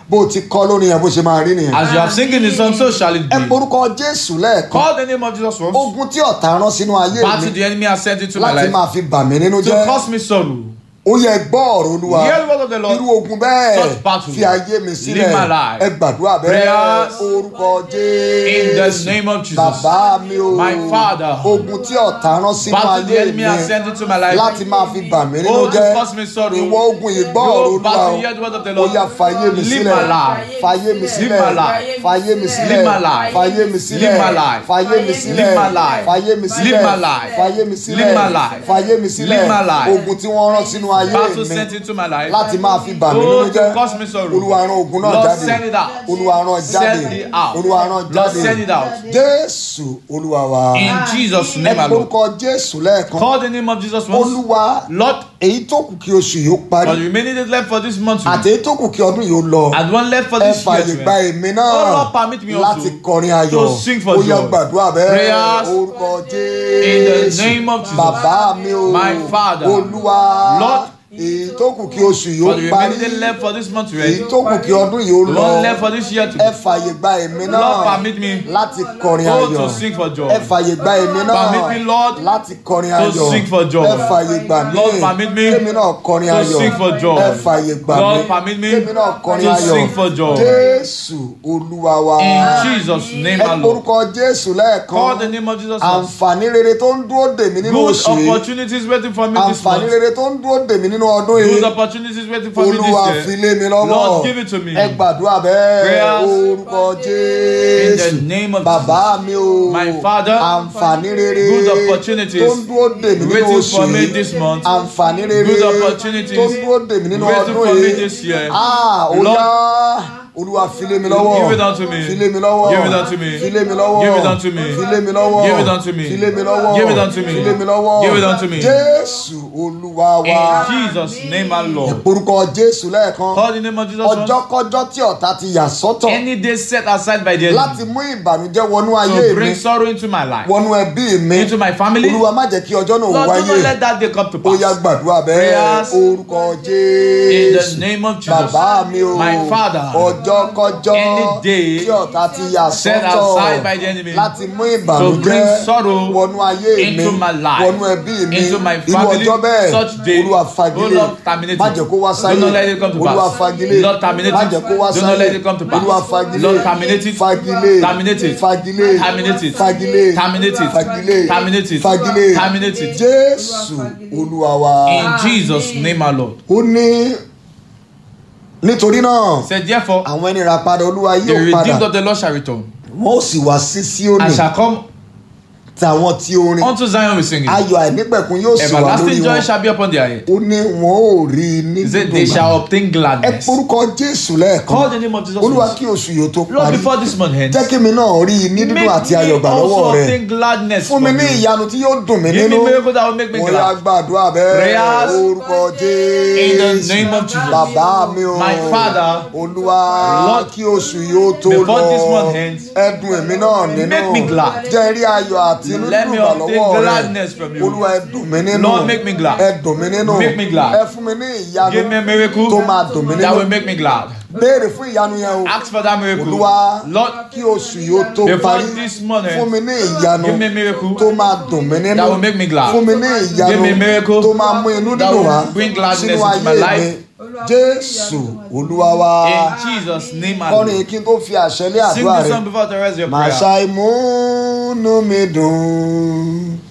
bó o ti kọ́ lórí yẹn bó ṣe máa rí nìyẹn. As you have singing the song, so shall it ẹ be. porúkọ jésù lẹ́ẹ̀kan Call the name of Jesus once. ogun tí ọ̀tá rán sínú ayé Battle mi the enemy has sent into my láti life máa fi bà mí nínú to jẹ́ cause me sorrow. ó yẹ gbọ́ ọ̀rọ̀ olúwa Hear the word of the Lord. irú ogun bẹ́ẹ̀ Such battle. fi ayé mi sílẹ̀ Live my life. ẹ gbàdúrà bẹ́ẹ̀ Prayers. orúkọ In the jésù name of Jesus. bàbá mi o My Father. ogun tí ọ̀tá rán sínú Battle the ayé enemy has mi sent into my life. láti máa fi bà mí nínú Oh, to jẹ́ cause me sorrow. ìwọ ogun yìí gbọ́ ọ̀rọ̀ Yo, olúwa battle, o hear the word of the ó Lord. yá fàyè mi Live sílẹ̀ my life. fàyè mi sílẹ̀ my life. fàyè mi sílẹ̀ Live my life. fàyè mi sílẹ̀ Live my life. fàyè mi sílẹ̀ Live my life. fàyè mi sílẹ̀ Live my life. fàyè mi sílẹ̀ Live my life. fàyè mi sílẹ̀ Live my life. ogun tí wọ́n rán sínú ayé Battle mi sent into my life. láti máa fi bà mí Oh, nínú to jẹ́ cause me sorrow. olúwa rán ogun náà Lord, jáde send it out. olúwa rán jáde Send it out. olúwa rán Lord, jáde send it out. jésù olúwa wa In Jesus' ẹ name alone. porúkọ jésù lẹ́ẹ̀kan Call the name of Jesus once. olúwa Lord, èyí tó kù kí oṣù yìí ó for parí the remaining days left for this month, àti èyí tó kù kí ọdún yìí ó lọ and one left for ẹ this fààyè year, gba èmi náà Oh, Lord, permit me also láti kọrin ayọ̀ to sing for ó yá joy. gbàdúrà bẹ́ẹ̀ Prayers orúkọ in the jésù name of Jesus. bàbá mi o My Father. olúwa Lord, èyí tó kù kí oṣù yìí ó for the parí remaining days left for this month, èyí right? tó kù kí ọdún yìí ó The lọ one left for this year to ẹ fààyè gba èmi náà Lord, permit me láti kọrin oh, ayọ̀ to sing for joy. ẹ fààyè gba èmi náà Permit me, Lord, láti kọrin to ayọ̀ sing for joy. ẹ fààyè gbà mí Lord, permit me kémi náà kọrin to ayọ̀ sing for joy. ẹ fààyè gbà mí Lord, permit me kémi náà kọrin to ayọ̀ sing for joy. jésù olúwa wa In Jesus' name ẹ alone. porúkọ jésù Call the lẹ́ẹ̀kan name of Jesus once. àǹfààní rere tó ń dúró dè mí nínú Good oṣù yìí opportunities waiting for me this àǹfààní month. rere tó ń dúró dè mí nínú ọdún Good yìí opportunities waiting for me olúwa this fi year. lé mi lọ́wọ́ Lord, give it to me. ẹ gbàdúrà bẹ́ẹ̀ Prayers orúkọ In the jésù name of bàbá mi o My Father, àǹfààní rere good opportunities tó ń dúró dè mí nínú waiting oṣù for me yìí this month. àǹfààní rere Good opportunities tó ń dúró dè mí nínú waiting ọdún for me yìí this year. ah ó Lord, yá olúwa fi lé mi lọ́wọ́ Give it unto me. fi lé mi lọ́wọ́ Give it unto me. fi lé mi lọ́wọ́ Give it unto me. fi lé mi lọ́wọ́ Give it unto me. fi lé mi lọ́wọ́ Give it unto me. fi lé mi lọ́wọ́ Give it unto me. jésù olúwa wa In Jesus' name alone. orúkọ jésù lẹ́ẹ̀kan Call the name of Jesus once. ọjọ́kọ́jọ́ tí ọ̀tá ti yà sọ́tọ̀ Any day set aside by the láti enemy mú ìbànújẹ́ wọnú ayé to mi bring sorrow into my life, wọnú ẹbí mi into my family. olúwa má jẹ́ kí ọjọ́ náà Lord, do wáyé not let that day come to ó yá pass. gbàdúrà bẹ́ẹ̀ Prayers orúkọ In the jésù name of Jesus. bàbá mi o My Father. ọjọ́kọ́jọ́ Any day tí ọ̀tá ti yà set sọ́tọ̀ aside by the enemy láti mú to ìbànújẹ́ bring sorrow wọnú ayé mi into my life, wọnú ẹbí mi into my irú family, ọjọ́ bẹ́ẹ̀ such day, olúwa oh fagilé Lord, terminate má it. jẹ́ kó wá sáyé Do not let it come to pass. olúwa fagilé Lord, terminate má it. jẹ́ kó wá Do sáyé not let it come to pass. olúwa fagilé Lord, terminate it. fagilé Terminate it. fagilé Terminate it. fagilé Terminate it. fagilé Terminate it. fagilé Terminate it. jésù olúwa wa In Jesus' name, our Lord. ó ní nítorí náà Said, therefore, àwọn ẹni rà padà olúwa the yóò redeemed padà of the Lord shall return wọn ó sì wá sí síónì and shall come tàwọn tí orin unto Zion with singing. ayọ̀ àìnípẹ̀kun yóò sì wà lórí Everlasting joy wọn shall be upon their head. ó ní wọn ò rí i ní He said, dídùn they shall gbà. obtain ẹ gladness. porúkọ jésù Call lẹ́ẹ̀kan the name of Jesus. olúwa once. kí oṣù yóò tó Lord, parí before this month ends, jẹ́ kí mi náà rí i ní dídùn make àti ayọ̀ me gbà also lọ́wọ́ rẹ obtain gladness fún mi from ní you. ìyanu tí yóò dùn mí Give me nínú miracle that will make me mo yá glad. gbàdúrà bẹ́ẹ̀ Prayers orúkọ In the jésù name of Jesus. bàbá mi o My Father, olúwa Lord, kí oṣù yóò tó before this lọ month ends, ẹdùn èmi náà nínú make me glad. jẹ́ rí ayọ̀ àti inú Let dídùn me gbà obtain lọ́wọ́ rẹ gladness from you. olúwa ẹdùn mi nínú Lord, make me glad. ẹdùn mi nínú Make me glad. ẹ fún mi ní ìyanu Give me a miracle tó máa dùn mí that will nínú make me glad. béèrè fún ìyanu yẹn o Ask for that miracle. olúwa Lord, kí oṣù yóò tó before parí this month fún ends, mi ní ìyanu give me a miracle tó máa dùn mí nínú that will make me glad. fún mi ní ìyanu Give me a miracle tó máa mú inú that dídùn will wá bring gladness sínú into my ayé mi life. jésù olúwa wa In Jesus' name, I kọrin kí n tó fi àṣẹ lé Sing àdúrà this rẹ song before the rest of your màá prayer. ṣàìmúnú mi dùn